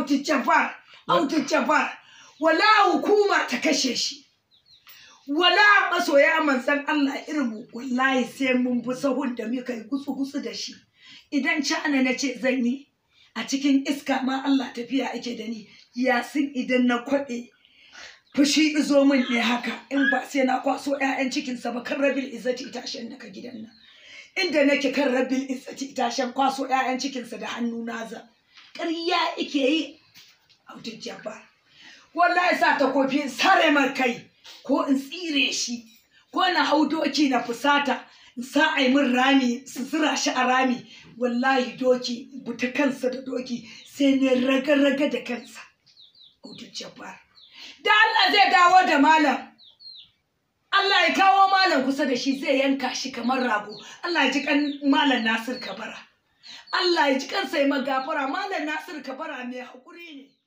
Audu Jabbar Audu Jabbar wala hukuma ta kashe shi wala masoya manzan Allah irin mu wallahi sai mun bi sahun da muka yi gutsu gutsu da shi idan cana na ce zan yi a cikin iska ma Allah tafiya ake da ni yasin idan na kwaɗe fushi izo min ne haka in ba sai na kwaso 'ya'yan cikinsa ba kan rabil izzati itashen daga gidan nan inda nake kan rabil izzati itashen kwaso 'ya'yan cikinsa da hannu naza ƙarya ike yi audin jabbar wallahi sa ta kofi sare mar kai ko in tsire shi ko na hau doki na fusata in sa a yi min rami su zira shi a rami wallahi doki buta kansa da doki sai ne raga-raga da kansa audin jabbar da Allah zai dawo da malam Allah ya kawo malam kusa da shi zai yanka shi kamar rago Allah ya ji kan malam Nasir Kabara Allah ya ji kansa ya magafara malam Nasir Kabara mai haƙuri ne